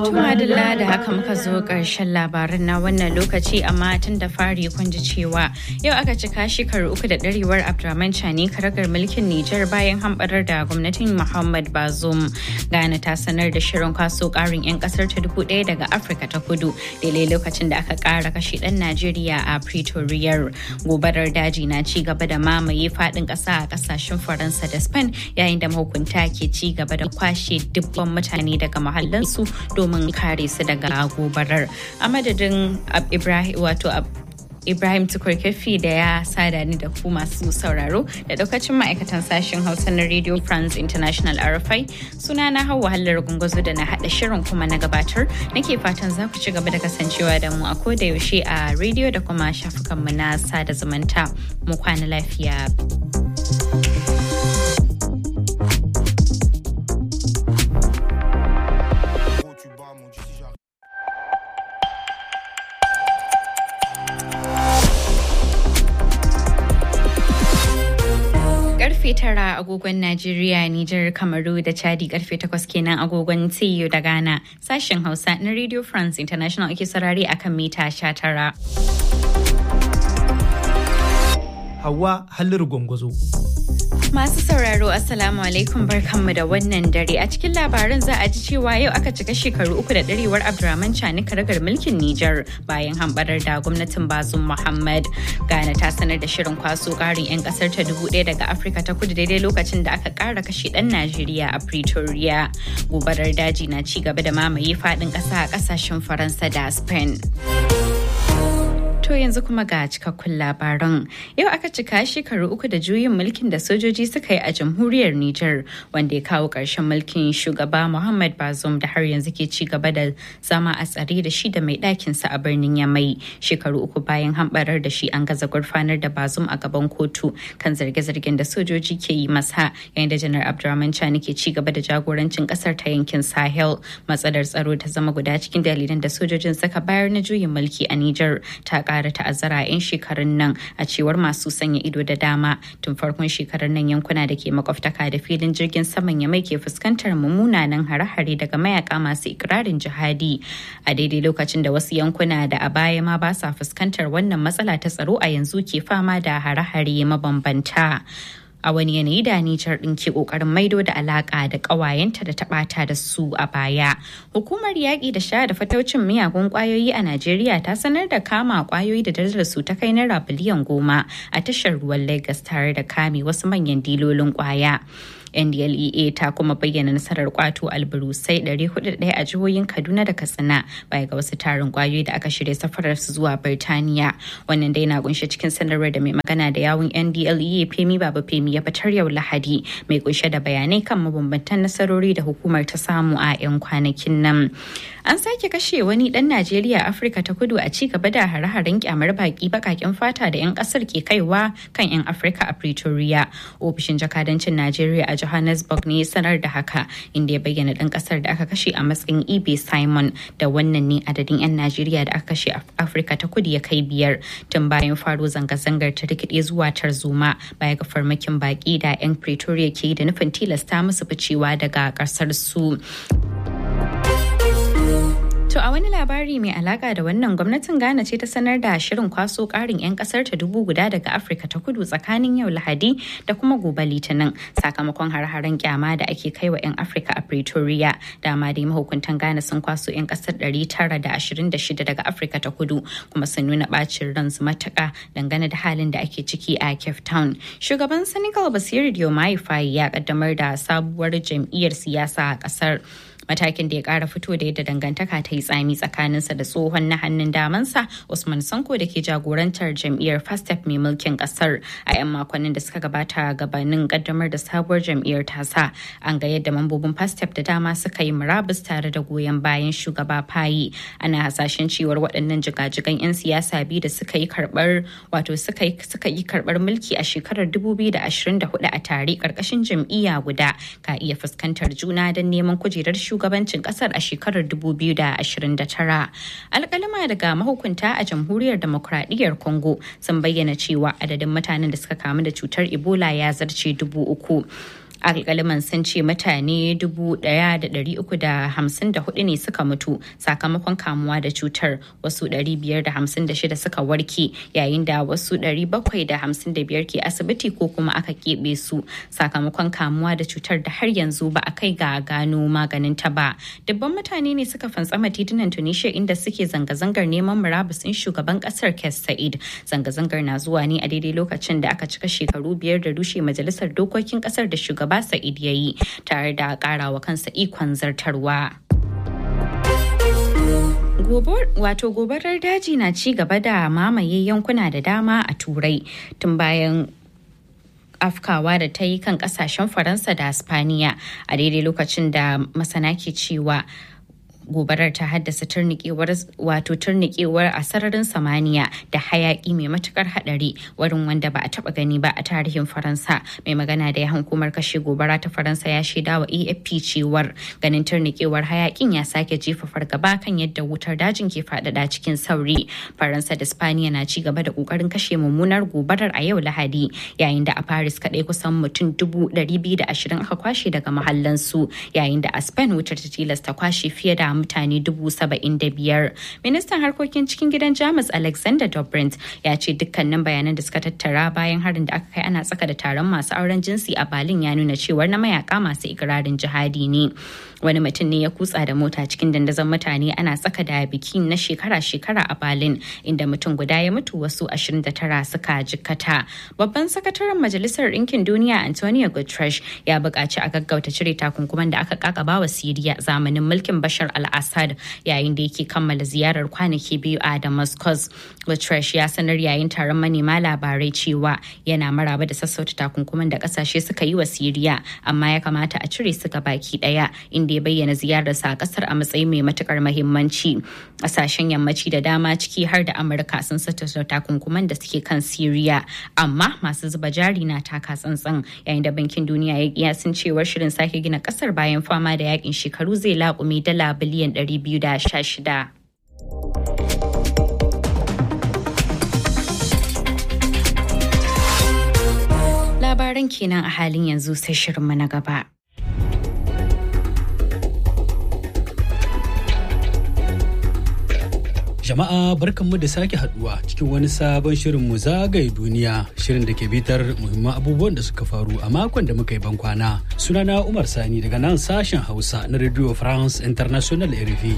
Tumadilla da haka muka zo ƙarshen labaran na wannan lokaci amma tun da fari kun ji cewa yau aka cika shekaru uku da ɗarewar Abdurrahman Chani karagar mulkin Nijar bayan hamɓarar da gwamnatin Muhammad Bazoum. Ghana ta sanar da shirin kwaso ƙarin 'yan ƙasar ta dubu ɗaya daga Afirka ta kudu daidai lokacin da aka ƙara kashe ɗan Najeriya a Pretoria. Gobarar daji na ci gaba da mamaye faɗin ƙasa a ƙasashen Faransa da Spain yayin da mahukunta ke ci gaba da kwashe dubban mutane daga mahallansu domin kare su daga gobarar a madadin ibrahim wato Ibrahim Tukurkefi da ya sada ni da ku masu sauraro da daukacin ma'aikatan sashen Hausa na Radio France International RFI suna na hawa hallar gungazo da na haɗa shirin kuma na gabatar nake fatan za ku ci gaba da kasancewa da mu a koda yaushe a radio da kuma shafukanmu na sada zumunta mu kwana lafiya. karfe tara agogon Najeriya, Nijar, Kamaru da Chadi karfe takwas kenan agogon TU da Ghana. Sashen Hausa na Radio France International ake sarari akan mita sha tara. Hawa Halliru Gwangwazo. Masu sauraro Assalamu alaikum barkanmu da wannan dare a cikin labaran za a ji cewa yau aka cika shekaru uku da ɗarewar Abdurrahman Chani karagar mulkin Nijar bayan hambarar da gwamnatin Bazum Muhammad. Ghana ta sanar da shirin kwaso ƙarin 'yan ƙasar ta dubu ɗaya daga Afirka ta kudu daidai lokacin da aka ƙara kashe ɗan Najeriya a Pretoria. Gobarar daji na ci gaba da mamaye faɗin ƙasa a ƙasashen Faransa da Spain. To yanzu kuma ga cikakkun labaran. Yau aka cika shekaru uku da juyin mulkin da sojoji suka yi a jamhuriyar Nijar wanda ya kawo ƙarshen mulkin shugaba Muhammad Bazoum da har yanzu ke ci gaba da zama a tsare da shi da mai ɗakinsa a birnin Yamai. Shekaru uku bayan hambarar da shi an gaza gurfanar da Bazoum a gaban kotu kan zarge-zargen da sojoji ke yi masa yayin da janar Abdurrahman Chani ke ci gaba da jagorancin ƙasar ta yankin Sahel. Matsalar tsaro ta zama guda cikin dalilan da sojojin suka bayar na juyin mulki a Nijar ta ƙara ta'azzara 'yan shekarun nan a cewar masu sanya ido da dama tun farkon shekarar nan yankuna da ke makwabtaka da filin jirgin saman ya mai ke fuskantar mummunanan hare-hare daga mayaka masu ikirarin jihadi a daidai lokacin da wasu yankuna da a baya ma ba sa fuskantar wannan matsala ta tsaro a yanzu ke fama da hare-hare mabambanta. a wani yanayi da Nijar ɗin ke ƙoƙarin maido da alaƙa da ƙawayenta da taɓata da su a baya. Hukumar yaƙi da sha da fataucin miyagun ƙwayoyi a Najeriya ta sanar da kama ƙwayoyi da darajar su ta kai naira biliyan goma a tashar ruwan Lagos tare da kame wasu manyan dilolin ƙwaya. ndlea ta kuma bayyana nasarar kwato alburusai 401 a jihohin kaduna da katsina baya ga wasu tarin kwayoyi da aka shirya safarar su zuwa birtaniya wannan dai na kunshe cikin sanarwar da mai magana da yawun ndlea femi baba femi ya fitar yau lahadi mai kunshe da bayanai kan mabambantan nasarori da hukumar ta samu a 'yan kwanakin nan an sake kashe wani dan najeriya afirka ta kudu a ci gaba da hare-haren kyamar baki bakakin fata da 'yan kasar ke kaiwa kan 'yan afirka a pretoria ofishin jakadancin najeriya a Johannesburg ne sanar da haka inda ya bayyana ɗan ƙasar da aka kashe a matsayin Ibe Simon da wannan ne adadin 'yan Najeriya da aka kashe a Afirka ta kudu ya kai biyar tun bayan faro zanga-zangar ta rikide zuwa tarzoma baya ga farmakin baƙi da 'yan Pretoria ke yi da nufin tilasta musu ficewa daga ƙasar su. To a wani labari mai alaka da wannan gwamnatin Ghana ce ta sanar da shirin kwaso karin 'yan kasar ta dubu guda daga Afirka ta kudu tsakanin yau Lahadi da kuma gobe Litinin sakamakon har-haren kyama da ake kai wa 'yan Afirka a Pretoria. Dama dai mahukuntan Ghana sun kwaso 'yan kasar 926 daga Afirka ta kudu kuma sun nuna bacin ransu matuka dangane da halin da ake ciki a Cape Town. Shugaban Senegal Basiru Diomaye Faye ya kaddamar da sabuwar jam'iyyar siyasa a kasar. matakin da ya kara fito da yadda dangantaka ta yi tsami tsakaninsa da tsohon na hannun damansa usman sanko da ke jagorantar jam'iyyar fastep mai mulkin kasar a 'yan makonnin da suka gabata gabanin kaddamar da sabuwar jam'iyyar tasa an ga yadda mambobin fastep da dama suka yi murabus tare da goyon bayan shugaba fayi ana hasashen cewar waɗannan jigajigan 'yan siyasa biyu da suka yi karɓar wato suka yi karɓar mulki a shekarar 2024 a tare ƙarƙashin jam'iyya guda ka iya fuskantar juna don neman kujerar shugaban shugabancin kasar a shekarar 2029. Alkalima daga mahukunta a jamhuriyar demokradiyyar Congo sun bayyana cewa adadin mutanen da suka kamu da cutar Ebola ya zarce dubu uku. alkaliman sun ce mutane 1,354 ne suka mutu sakamakon kamuwa da cutar wasu 556 suka warke yayin da wasu 755 ke asibiti ko kuma aka keɓe su sakamakon kamuwa da cutar da har yanzu ba a kai ga gano maganin ta ba dubban mutane ne suka fantsama titunan tunisia inda suke zanga-zangar neman murabusin shugaban kasar kes sa'id zanga-zangar na zuwa ne a daidai lokacin da aka cika shekaru biyar da rushe majalisar dokokin kasar da shugaba sa'id ya yi tare da karawa kansa ikon zartarwa. wato gobarar daji na ci gaba da mamaye yankuna da dama a turai tun bayan afkawa da ta yi kan kasashen faransa da spaniya a daidai lokacin da masana ke cewa gobarar ta haddasa turnikewar wato turnikewar a sararin samaniya da hayaki mai matukar hadari wurin wanda ba a taba gani ba a tarihin faransa mai magana da ya hukumar kashe gobara ta faransa ya shaida wa afp cewar ganin turnikewar hayakin ya sake jefa fargaba kan yadda wutar dajin ke faɗaɗa cikin sauri faransa da spaniya na ci gaba da kokarin kashe mummunar gobarar a yau lahadi yayin da a paris kaɗai kusan mutum dubu ɗari biyu da ashirin aka kwashe daga mahallansu yayin da a spain wutar ta tilasta kwashe fiye da mutane dubu saba'in da biyar. Ministan harkokin cikin gidan Jamus Alexander Dobrindt ya ce dukkanin bayanan da suka tattara bayan harin da aka kai ana tsaka da taron masu auren jinsi a Berlin ya nuna cewar na mayaka masu ikirarin jihadi ne. Wani mutum ne ya kutsa da mota cikin dandazon mutane ana tsaka da biki na shekara-shekara a Berlin inda mutum guda ya mutu wasu 29 suka jikkata. Babban sakataren Majalisar Ɗinkin Duniya Antonio Guterres ya buƙaci a gaggauta cire takunkuman da aka kakaba wa Siriya zamanin mulkin Bashar al-Assad yayin da yake kammala ziyarar kwanaki biyu a Damascus. Guterres ya sanar yayin taron manema labarai cewa yana maraba da sassauta takunkuman da kasashe suka yi wa Siriya amma ya kamata a cire su ga baki daya inda ya bayyana ziyararsa a kasar a matsayin mai matukar mahimmanci. Kasashen yammaci da dama ciki har da Amurka sun sassauta takunkuman da suke kan Siriya amma masu zuba jari na taka tsantsan yayin da bankin duniya ya kiyasin cewar shirin sake gina kasar bayan fama da yakin shekaru zai laƙume dala biliyan 216. Labaran kenan a halin yanzu sai shirinmu na gaba. Jama'a barkanmu da sake haduwa cikin wani sabon shirin mu zagaye duniya shirin da ke bitar muhimman abubuwan da suka faru a makon da muka yi bankwana. Sunana Umar Sani daga nan sashen Hausa na Radio France International RFI.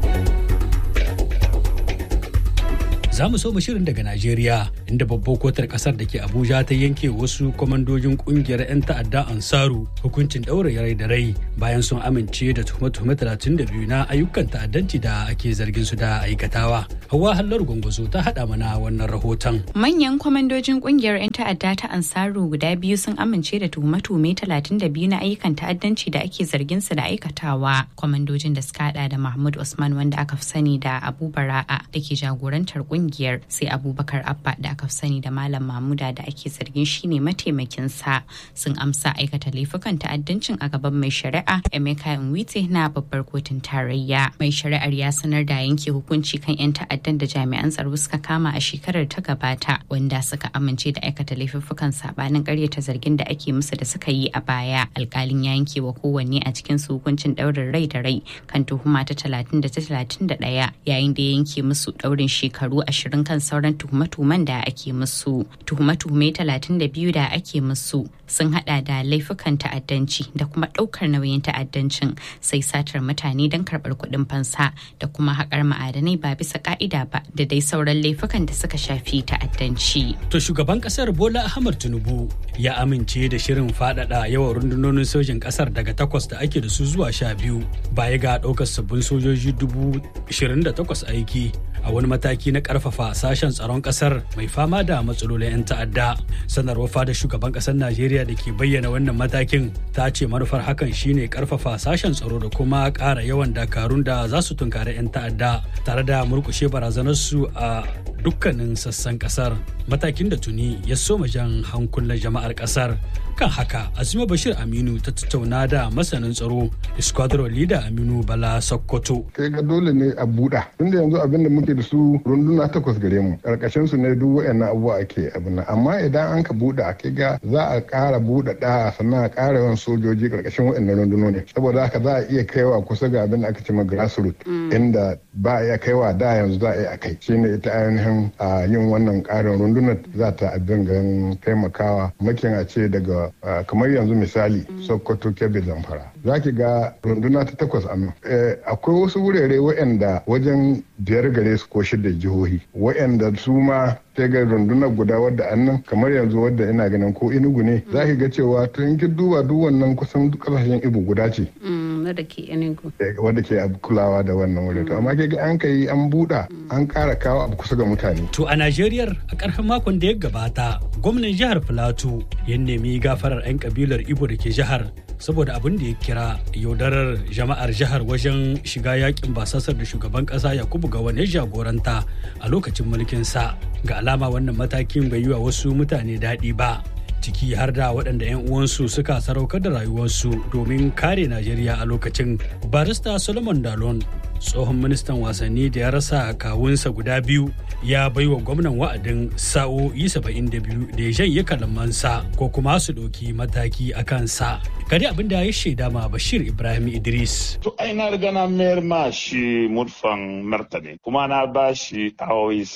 za mu so mu shirin daga Najeriya inda babbar kotar kasar da ke Abuja ta yanke wasu kwamandojin kungiyar 'yan ta'adda Ansaru hukuncin ɗaure rai da rai bayan sun amince da tuhume-tuhume 32 na ayyukan ta'addanci da ake zargin su da aikatawa. Hawa Hallar Gwangwazo ta haɗa mana wannan rahoton. Manyan kwamandojin kungiyar 'yan ta'adda ta Ansaru guda biyu sun amince da tuhume-tuhume 32 na ayyukan ta'addanci da ake zargin su da aikatawa. Kwamandojin da suka hada da Mahmud Usman wanda aka fi sani da Abu Bara'a da ke jagorantar kungiyar kungiyar sai abubakar abba da aka sani da malam mamuda da ake zargin shine mataimakin sa sun amsa aikata laifukan ta'addancin a gaban mai shari'a emeka nwite na babbar kotun tarayya mai shari'ar ya sanar da yanke hukunci kan 'yan ta'addan da jami'an tsaro suka kama a shekarar ta gabata wanda suka amince da aikata laifukan sabanin karyata zargin da ake musu da suka yi a baya alkalin ya yanke wa kowanne a cikin su hukuncin daurin rai da rai kan tuhuma ta talatin da ta talatin da ɗaya yayin da ya yanke musu daurin shekaru ashirin kan sauran tuhume-tuhumen da ake musu tuhume-tuhume talatin da biyu da ake musu sun hada da laifukan ta'addanci da kuma daukar nauyin ta'addancin sai satar mutane don karbar kuɗin fansa da kuma haƙar ma'adanai ba bisa ka'ida ba da dai sauran laifukan da suka shafi ta'addanci. To shugaban kasar Bola Ahmad Tinubu ya amince da shirin faɗaɗa yawan rundunonin sojin kasar daga takwas da ake da su zuwa sha biyu baya ga ɗaukar sabbin sojoji dubu ishirin da takwas aiki a wani mataki na karfafa sashen tsaron kasar mai fama da matsalolin 'yan ta'adda sanarwar fada shugaban kasar najeriya da ke bayyana wannan matakin ta ce manufar hakan shine karfafa sashen tsaro da kuma ƙara yawan dakarun da za su tunkari 'yan ta'adda tare da murkushe barazanarsu a dukkanin sassan kasar matakin da tuni ya soma jan hankulan jama'ar kasar kan haka azuma bashir aminu ta tattauna da masanin tsaro squadron leader aminu bala sokoto kai ga dole ne a buɗa tunda yanzu abin da muke da su runduna takwas gare mu karkashin su ne duk wayannan abubuwa ake abin nan amma idan an ka buɗe a kai ga za a ƙara buɗe da sannan a ƙara yawan sojoji karkashin wayannan rundunoni saboda haka za a iya kaiwa kusa ga abin da aka ce ma grassroot inda ba a iya kaiwa da yanzu za a iya kai shine ita ainihin a yin wannan ƙarin rundunar za ta abin gan taimakawa makin a ce daga kamar yanzu misali sokoto kebbi zamfara za ki ga runduna ta takwas a akwai wasu wurare waɗanda wajen biyar gare su ko shida jihohi waɗanda su ma ta ga rundunar guda wadda annan kamar yanzu wadda ina ganin ko inugu ne za ki ga cewa to in ki duba duk wannan kusan kasashen ibu guda ce wadda ke enugu wadda ke kulawa da wannan wuri to amma ke ga an kai an buɗa an ƙara kawo abu kusa ga mutane to a Najeriya a ƙarshen makon da ya gabata gwamnan jihar Filato ya nemi gafarar 'yan kabilar Ibo da ke jihar saboda abin da ya kira yaudarar jama'ar jihar wajen shiga yakin basasar da shugaban kasa yakubu ga wani jagoranta a lokacin mulkinsa ga alama wannan matakin bai yi wa wasu mutane daɗi ba ciki har da waɗanda 'yan uwansu suka saraukar da rayuwarsu domin kare najeriya a lokacin barista solomon dalon tsohon ministan wasanni da ya rasa kawunsa guda biyu ya bai wa gwamnan wa'adin sa'o'i 72 da ya janye kalamansa ko kuma su ɗauki mataki a kansa gari abin da ya shaida ma bashir ibrahim idris to ai na riga na mayar ma shi murfan martani kuma na ba shi awoyi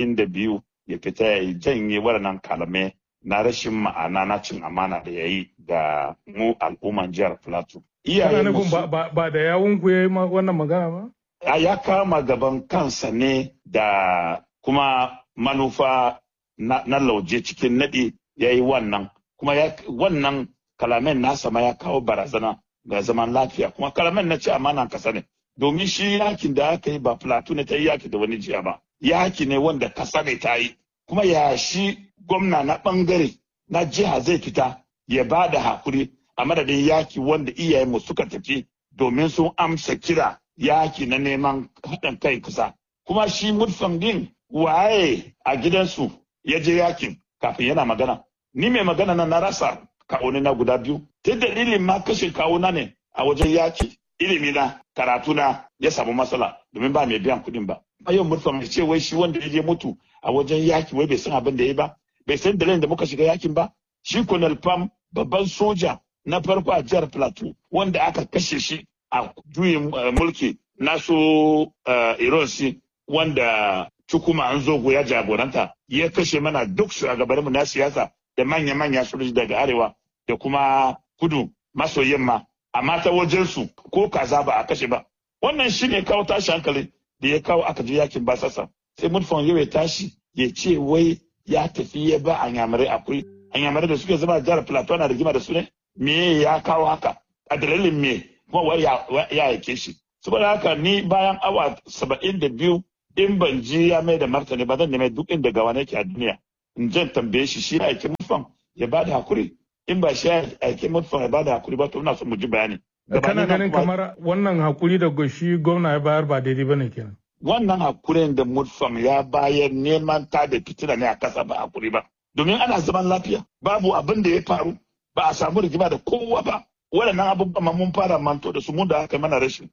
72 ya fita ya janye waɗannan kalamai na rashin ma'ana na cin amana da ya yi ga mu al'umman jihar plateau Kana nufin ba da yawun ku yayi wannan magana ba? Ya kama gaban kansa ne da kuma manufa na, lauje cikin naɗi ya yi wannan. Kuma wannan kalamen nasa ma ya kawo barazana ga zaman lafiya. Kuma kalamen na ce amana kasa ne. Domin shi yakin da aka yi ba Plateau ne ta yi yaki da wani jiya ba. Yaki ne wanda kasa ne ta yi. Kuma ya shi gwamna na ɓangare na jiha zai fita ya ba da hakuri a madadin yaki wanda iyayenmu suka tafi domin sun amsa kira yaki na neman haɗin kai kusa. Kuma shi murfan din waye a gidansu ya je yakin kafin yana magana. Ni mai magana na na rasa kawuni na guda biyu. Ta dalilin ma kashe kawuna ne a wajen yaki. Ilimi na karatu na ya samu matsala domin ba mai biyan kuɗin ba. A yau murfan ya ce wai shi wanda ya je mutu a wajen yaki wai bai san abin da ya yi ba. Bai san dalilin da muka shiga yakin ba. Shi Colonel Pam babban soja na farko a jihar Plateau wanda aka kashe shi a juyin mulki na su Ironsi wanda Chukuma Anzogo ya jagoranta ya kashe mana duk shugabanninmu na siyasa da manya-manya sojoji daga arewa da kuma kudu maso yamma amma ta wajensu ko kaza ba a kashe ba wannan shi ne kawo tashi hankali da ya kawo aka je yakin basasa sai mutfan yau ya tashi ya ce wai ya tafi ya ba a yamarai akwai a yamarai da suke zama jihar plateau na rigima da su ne me ya kawo haka a dalilin me kuma wai ya yake shi saboda haka ni bayan awa saba'in da biyu in ban ji ya mai da martani ba zan nemi duk inda gawa nake a duniya in jan tambaye shi shi aiki mutfan ya bada hakuri in ba shi aiki mutfan ya bada hakuri ba to ina son mu ji bayani kana ganin kamar wannan hakuri da shi gwamna ya bayar ba daidai bane kenan wannan hakurin da mutfan ya bayar neman ta da fitina ne a kasa ba hakuri ba domin ana zaman lafiya babu abin da ya faru ba a samu rigima da kowa ba waɗannan abubuwan mun fara manto da su mun da aka mana rashin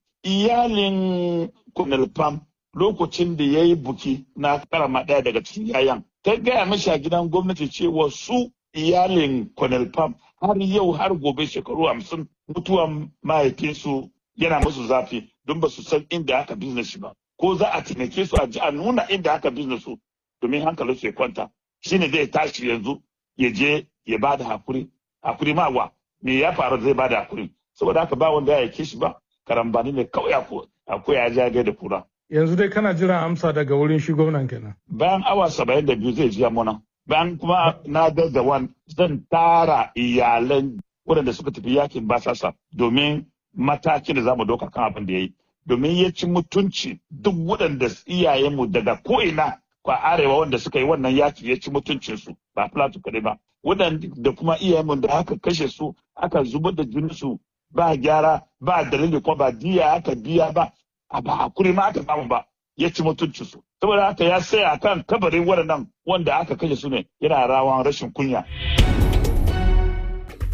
iyalin Colonel Pam lokacin da ya yi buki na karama ɗaya daga cikin yayan ta gaya mashi a gidan gwamnati cewa su iyalin Colonel Pam har yau har gobe shekaru hamsin mutuwan mahaifinsu yana musu zafi don ba su san inda aka business shi ba ko za a taimake su a ji a nuna inda aka business su domin hankalin su ya kwanta shine zai tashi yanzu ya je ya ba da hakuri hakuri ma wa me ya faru zai ba da hakuri saboda haka ba wanda ya yake shi ba karambani ne kawai akwai ya ja da kura yanzu dai kana jiran amsa daga wurin shi gwamnan kenan bayan awa saba'in da biyu zai jiya muna bayan kuma na da wan zan tara iyalan waɗanda suka tafi yakin basasa domin matakin da za mu doka kan abin da ya yi domin ya ci mutunci duk waɗanda iyayenmu daga ko'ina kwa arewa wanda suka yi wannan yaki ya ci mutuncinsu ba plateau kaɗai ba waɗanda kuma iyayenmu da aka kashe su aka zubar da jininsu ba gyara ba dalili kuma ba diya aka biya ba a ba hakuri ma aka samu ba ya ci mutuncinsu saboda haka ya saya kan kabarin waɗannan wanda aka kashe su ne yana rawan rashin kunya.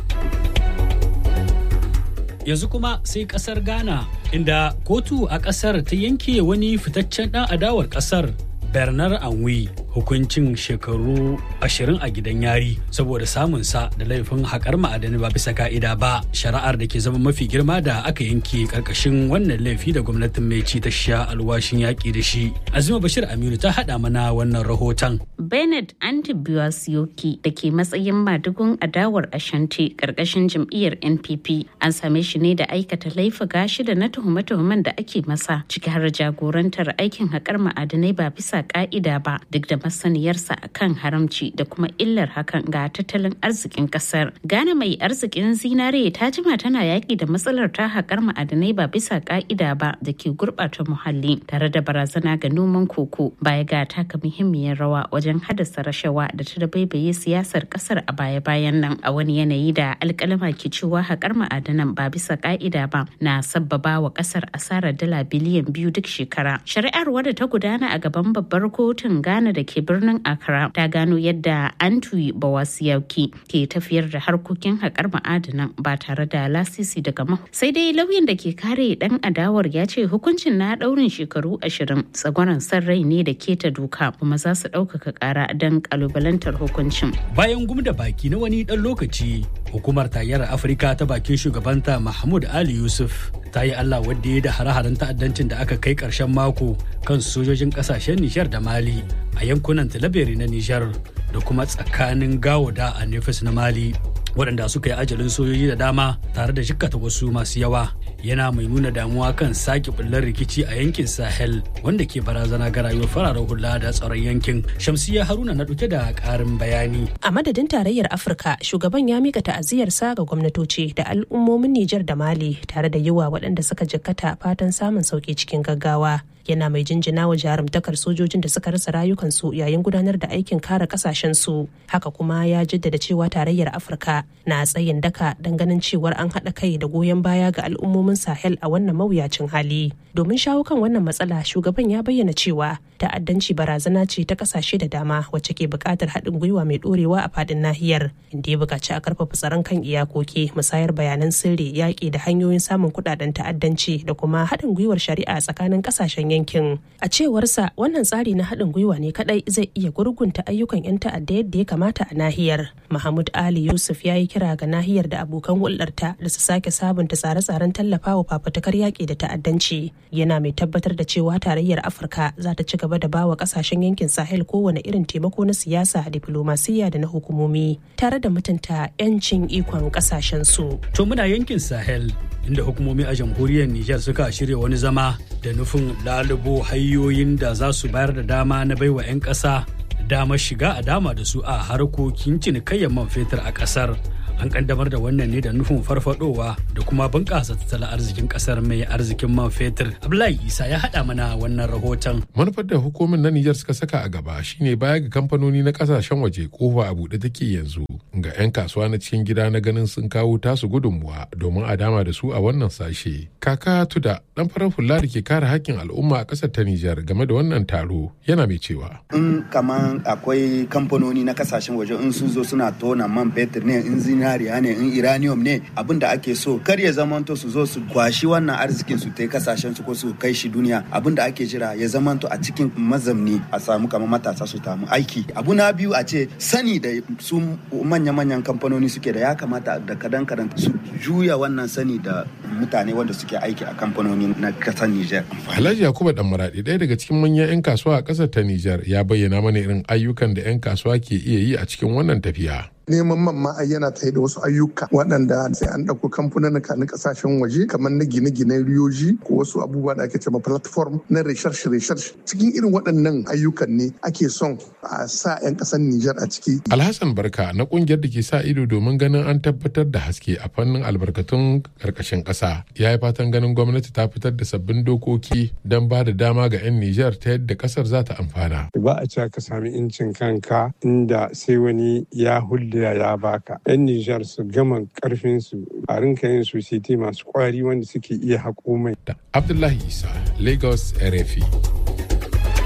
yanzu kuma sai kasar ghana inda kotu a kasar ta yanke wani fitaccen dan adawar kasar bernard anwi hukuncin shekaru ashirin a gidan yari saboda samunsa da laifin haƙar ma'adani ba bisa ka'ida ba shari'ar da ke zama mafi girma da aka yanke karkashin wannan laifi da gwamnatin mai ci ta sha alwashin yaƙi da shi azima bashir aminu ta haɗa mana wannan rahoton bernard antibiyosiyoki da ke matsayin madugun adawar ashanti karkashin jam'iyyar npp an same shi ne da aikata laifuka shida na tuhume-tuhumen da ake masa ciki har jagorantar aikin haƙar ma'adanai ba bisa ka'ida ba duk da masaniyarsa akan haramci da kuma illar hakan ga tattalin arzikin kasar. Ghana mai arzikin zinare ta jima tana yaƙi da matsalar ta haƙar ma'adanai ba bisa ƙa'ida ba da ke gurɓata muhalli tare da barazana ga noman koko baya ga taka muhimmiyar rawa wajen haddasa rashawa da ta dabaibaye siyasar kasar a baya-bayan nan a wani yanayi da alƙalama ke cewa haƙar ma'adanan ba bisa ƙa'ida ba na sabbaba wa kasar asarar dala biliyan biyu duk shekara. Shari'ar wadda ta gudana a gaban babbar kotun Ghana da ke birnin Accra ta gano yadda Antwi Bawasiyauki ke tafiyar da harkokin haƙar ma'adanan ba tare da lasisi daga mahu. Sai dai lauyan da ke kare ɗan adawar ya ce hukuncin na ɗaurin shekaru ashirin tsagwaron san rai ne da keta doka kuma za su ɗaukaka ƙara don ƙalubalantar hukuncin. Bayan gumda baki na wani ɗan lokaci, hukumar tayyar Afirka ta bakin shugabanta Mahmud Ali Yusuf ta yi Allah wadda ya da hare-haren ta'addancin da aka kai ƙarshen mako kan sojojin ƙasashen Nijar da Mali a yankunan Tilaberi na Nijar da kuma tsakanin Gawoda a Nefis na Mali. waɗanda suka yi ajalin sojoji da dama tare da jikkata wasu masu yawa yana mai nuna damuwa kan sake bullar rikici a yankin sahel wanda ke barazana ga rayuwar fararen hula da tsaron yankin shamsiya haruna na ɗauke da ƙarin bayani a madadin tarayyar afirka shugaban ya mika ta'aziyarsa ga gwamnatoci da al'ummomin nijar da mali tare da yiwa waɗanda suka jikkata fatan samun sauki cikin gaggawa yana mai jinjina wa jarumtakar sojojin da suka rasa rayukansu yayin gudanar da aikin kare kasashensu haka kuma ya jaddada cewa tarayyar afirka na tsayin daka don ganin cewar an haɗa kai da goyon baya ga al'ummomin sahel a wannan mawuyacin hali domin shawo kan wannan matsala shugaban ya bayyana cewa ta'addanci barazana ce ta kasashe da dama wacce ke buƙatar haɗin gwiwa mai ɗorewa a faɗin nahiyar inda ya buƙaci a ƙarfafa tsaron kan iyakoki musayar bayanan sirri yaƙi da hanyoyin samun kuɗaɗen ta'addanci da kuma haɗin gwiwar shari'a tsakanin ƙasashen yankin a cewarsa wannan tsari na haɗin gwiwa ne kaɗai zai iya gurgunta ayyukan 'yan ta'adda yadda ya kamata a nahiyar mahmud ali yusuf ya yi kira ga nahiyar da abokan hulɗarta da su sake sabunta tsare-tsaren tallafawa fafutukar yaƙi da ta'addanci yana mai tabbatar da cewa tarayyar afirka za ta ci gaba da bawa kasashen yankin sahel kowane irin taimako na siyasa diplomasiya da na hukumomi tare da mutunta 'yancin ikon kasashen su to muna yankin sahel inda hukumomi a jamhuriyar Nijar suka shirya wani zama da nufin lalubo hanyoyin da za su bayar da dama na baiwa 'yan ƙasa damar shiga a dama da su a harkokin cinikayyar man fetur a ƙasar. an kaddamar da wannan ne da nufin farfadowa da kuma bunƙasa tattalin arzikin ƙasar mai arzikin man fetur abdullahi isa ya haɗa mana wannan rahoton manufar da hukumin na nijar suka saka a gaba shine baya ga kamfanoni na ƙasashen waje kofa a buɗe take yanzu ga 'yan kasuwa na cikin gida na ganin sun kawo tasu gudunmuwa domin a dama da su a wannan sashe kaka tuda dan farar hula da ke kare hakkin al'umma a ƙasar ta nijar game da wannan taro yana mai cewa in kaman akwai kamfanoni na kasashen waje in sun zo suna tona man fetur ne in zinariya ne in iranium ne abin da ake so kar ya zamanto su zo su kwashi wannan arzikin su tai kasashen su ko su kai shi duniya abin da ake jira ya zamanto a cikin mazamni a samu kamar matasa su tamu aiki abu na biyu a ce sani da su manya-manyan kamfanoni suke da ya kamata da kadan kadan su juya wannan sani da mutane wanda suke aiki a kamfanoni na kasar Nijar. Alhaji Yakubu Dan Maradi ɗaya daga cikin manyan 'yan kasuwa a ƙasar ta Nijar ya bayyana mana irin ayyukan da 'yan kasuwa ke iya yi a cikin wannan tafiya. neman man ma yana tsaye da wasu ayyuka waɗanda sai an ɗauko kamfanin na kasashen waje kamar na gine-ginen riyoji ko wasu abubuwa da ake cewa platform na research research cikin irin waɗannan ayyukan ne ake son a sa 'yan ƙasar Nijar a ciki. Alhassan Barka na ƙungiyar da ke sa ido domin ganin an tabbatar da haske a fannin albarkatun ƙarƙashin ƙasa ya yi fatan ganin gwamnati ta fitar da sabbin dokoki don ba da dama ga 'yan Nijar ta yadda ƙasar za ta amfana. Ba a cewa ka sami incin kanka inda sai wani ya hulɗa da ya baka. 'Yan Nijar su gama karfin su a rinka yin society masu kwari wanda suke iya haƙo mai. Abdullahi Isa, Lagos, RFI.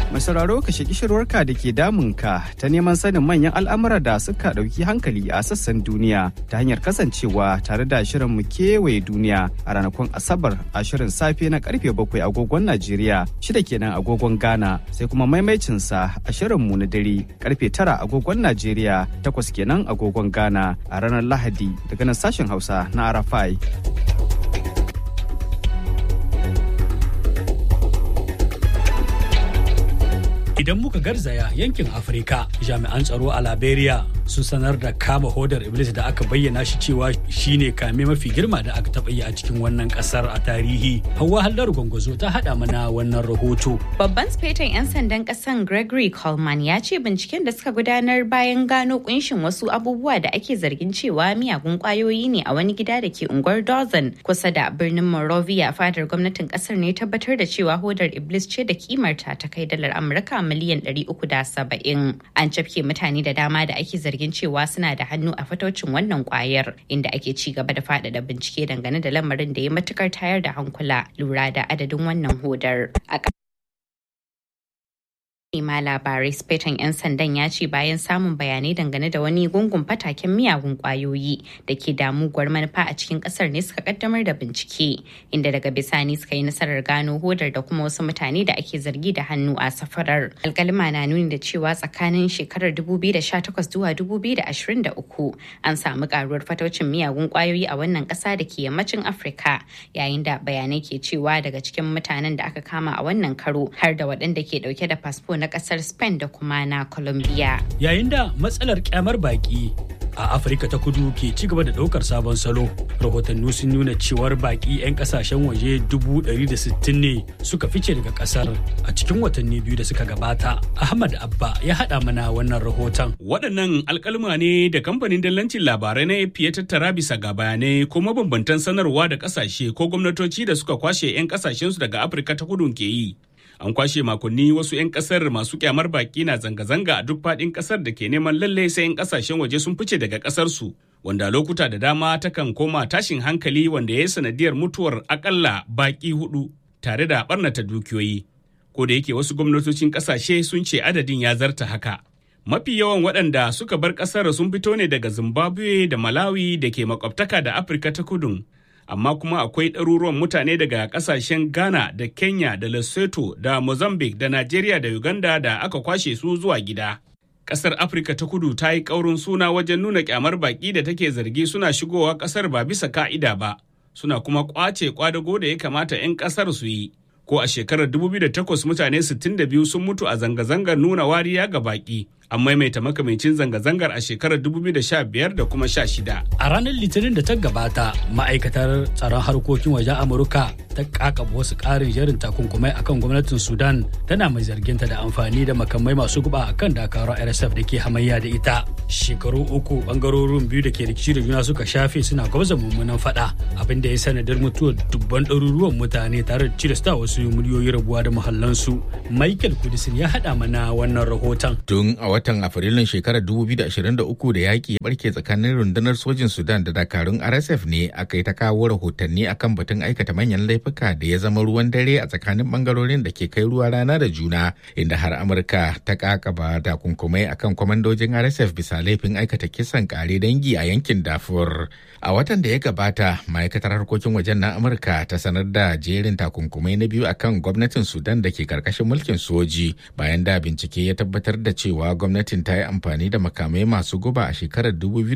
Mai sauraro ka shaki shirwarka da ke damunka ta neman sanin manyan al'amura da suka ɗauki hankali a sassan duniya ta hanyar kasancewa tare da shirin mu kewaye duniya a ranakun Asabar a shirin safe na karfe bakwai agogon Najeriya shida kenan agogon Ghana sai kuma maimaicinsa a shirin mu na dare karfe tara agogon Najeriya takwas kenan agogon Ghana a ranar Lahadi daga nan sashen Hausa na Arafai. Idan muka garzaya yankin Afirka, jami'an tsaro a Liberia sun sanar da kama hodar Iblis da aka bayyana shi cewa shine kame mafi girma da aka taɓa yi a cikin wannan ƙasar a tarihi. Hauwa Hallar Gwangwazo ta haɗa mana wannan rahoto. Babban sufetan 'yan sandan ƙasan Gregory Coleman ya ce binciken da suka gudanar bayan gano kunshin wasu abubuwa da ake zargin cewa miyagun ƙwayoyi ne a wani gida da ke unguwar Dozen kusa da birnin Monrovia fadar gwamnatin ƙasar ne tabbatar da cewa hodar Iblis ce da kimarta ta kai dalar Amurka miliyan 370 an cafke mutane da dama da ake zargin cewa suna da hannu a fatocin wannan kwayar inda ake ci gaba da faɗaɗa bincike dangane da lamarin da ya matukar tayar da hankula lura da adadin wannan hodar ma labarai spetan 'yan sandan ya ce bayan samun bayanai dangane da wani gungun fataken miyagun kwayoyi da ke damuwar manufa a cikin kasar ne suka kaddamar da bincike inda daga bisani suka yi nasarar gano hodar da kuma wasu mutane da ake zargi da hannu a safarar alkalima na nuni da cewa tsakanin shekarar 2018 zuwa 2023 an samu karuwar fataucin miyagun kwayoyi a wannan kasa da ke yammacin afirka yayin da bayanai ke cewa daga cikin mutanen da aka kama a wannan karo har da waɗanda ke dauke da fasfo na kasar Spain da kuma na Colombia. Yayin da matsalar kyamar baki a Afirka ta kudu ke ci gaba da daukar sabon salo. Rahotanni sun nuna cewar baki 'yan kasashen waje 160 ne suka fice daga kasar a cikin watanni biyu da suka gabata. Ahmad Abba ya haɗa mana wannan rahoton. Waɗannan alkalma ne da kamfanin dallancin labarai na AP ya tattara bisa ga bayanai ko mabambantan sanarwa da kasashe ko gwamnatoci da suka kwashe 'yan kasashensu daga Afirka ta kudu ke yi. an kwashe makonni wasu 'yan kasar masu kyamar baki na zanga-zanga a duk faɗin kasar da ke neman lalle sai 'yan kasashen waje sun fice daga kasar su wanda lokuta da dama takan koma tashin hankali wanda ya yi sanadiyar mutuwar akalla baki hudu tare da barnata dukiyoyi ko da yake wasu gwamnatocin kasashe sun ce adadin ya zarta haka mafi yawan waɗanda suka bar ƙasar sun fito ne daga zimbabwe da malawi da ke makwabtaka da afirka ta kudun amma kuma akwai ɗaruruwan mutane daga ƙasashen ghana da kenya da lesotho da mozambique da nigeria da uganda da aka kwashe su zuwa gida ƙasar afirka ta kudu ta yi ƙaurin suna wajen nuna ƙyamar baƙi da take zargi suna shigowa ƙasar ba bisa ka'ida ba suna kuma ƙwace ƙwadago da ya kamata 'yan ƙasar su yi ko a shekarar 2008 mutane 62 sun mutu a zanga-zangar nuna wariya ga baƙi an maimaita makamancin zanga-zangar a shekarar 2015 da kuma 16. A ranar Litinin da ta gabata, ma'aikatar tsaron harkokin wajen Amurka ta kakaba wasu ƙarin jerin takunkumai akan gwamnatin Sudan tana mai zarginta da amfani da makamai masu guba akan dakarun RSF da ke hamayya da ita. Shekaru uku bangarorin biyu da ke rikici da juna suka shafe suna gwabza mummunan fada abin da ya sanadar mutuwar dubban ɗaruruwan mutane tare da cilasta wasu miliyoyi rabuwa da muhallansu. Michael Kudisin ya haɗa mana wannan rahoton. Tun a watan Afrilun shekarar 2023 da yaƙi ya barke tsakanin rundunar sojin Sudan da dakarun RSF ne aka yi ta kawo rahotanni akan batun aikata manyan laifuka da ya zama ruwan dare a tsakanin bangarorin da ke kai ruwa rana da juna inda har Amurka ta kakaba takunkumai akan kwamandojin RSF bisa laifin aikata kisan kare dangi a yankin Darfur. A watan da ya gabata, ma'aikatar harkokin wajen na Amurka ta sanar da jerin takunkumai na biyu akan gwamnatin Sudan da ke karkashin mulkin soji bayan da bincike ya tabbatar da cewa gwamnatin ta yi amfani da makamai masu guba a shekarar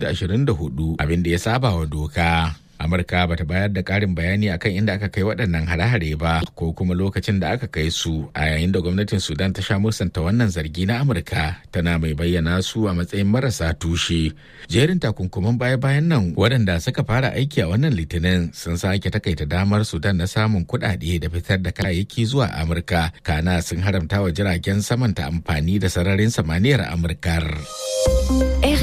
2024 abin da ya saba wa doka. Amurka ba ta bayar da ƙarin bayani akan inda aka kai waɗannan hare-hare ba ko kuma lokacin da aka kai su a yayin da gwamnatin Sudan ta sha musanta wannan zargi na Amurka tana mai bayyana su a matsayin marasa tushe. Jerin takunkuman baya-bayan nan waɗanda suka fara aiki a wannan litinin sun sake takaita damar Sudan na samun kuɗaɗe da fitar da kayayyaki zuwa Amurka kana sun haramta wa jiragen saman ta amfani da sararin samaniyar Amurkar.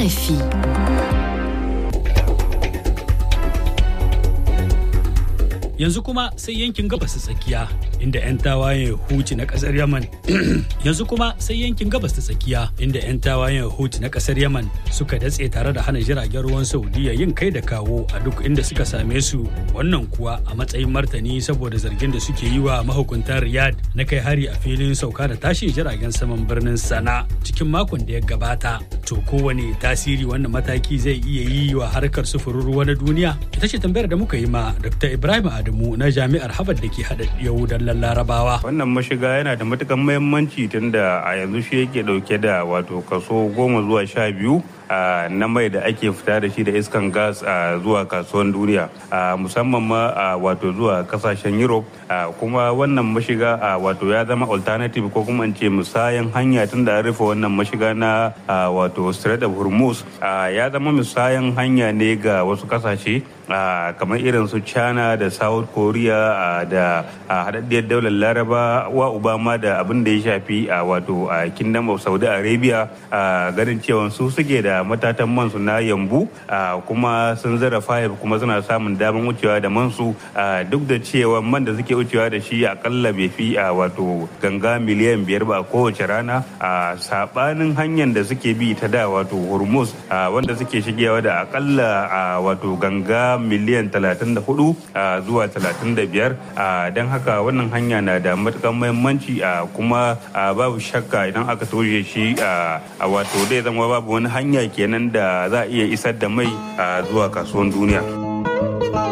RFI yanzu kuma sai yankin gabas ta tsakiya inda 'yan tawayen huti na kasar yaman yanzu kuma sai yankin gabas ta tsakiya inda 'yan tawayen huti na kasar yaman suka datse tare da hana jiragen ruwan saudiya yin kai da kawo a duk inda suka same su wannan kuwa a matsayin martani saboda zargin da suke yi wa mahukuntan riyadh na kai hari a filin sauka da tashin jiragen saman birnin sana cikin makon da ya gabata to kowane tasiri wannan mataki zai iya yi wa harkar sufurin ruwa na duniya ita ce tambayar da muka yi ma dr ibrahim adamu na jami'ar harvard da ke hada yahudan larabawa wannan mashiga yana da matukan muhimmanci tunda a yanzu shi yake dauke da wato kaso goma zuwa sha biyu na mai da ake fita da shi da iskan gas zuwa kasuwan duniya musamman ma wato zuwa kasashen europe kuma wannan mashiga wato ya zama alternative ko kuma in ce musayan hanya tun da rufe wannan mashiga na wato strait of hormuz ya zama musayan hanya ne ga wasu kasashe kamar irin su china da south korea da haɗaɗɗiyar daular laraba wa obama da abin da ya shafi a wato a kingdom of saudi arabia ganin cewa su suke da matatan mansu na yambu kuma sun zara fayif kuma suna samun damar wucewa da mansu duk da cewa man da suke wucewa da shi akalla bai fi a wato ganga miliyan biyar ba kowace rana a sabanin hanyar da suke bi ta da wato hormuz wanda suke shigewa da akalla a wato ganga miliyan 34 zuwa 35 don haka wannan hanya na da matukan muhimmanci kuma babu shakka idan aka toshe shi a wato zai zama babu wani hanya kenan da za a iya isar da mai zuwa kasuwan duniya.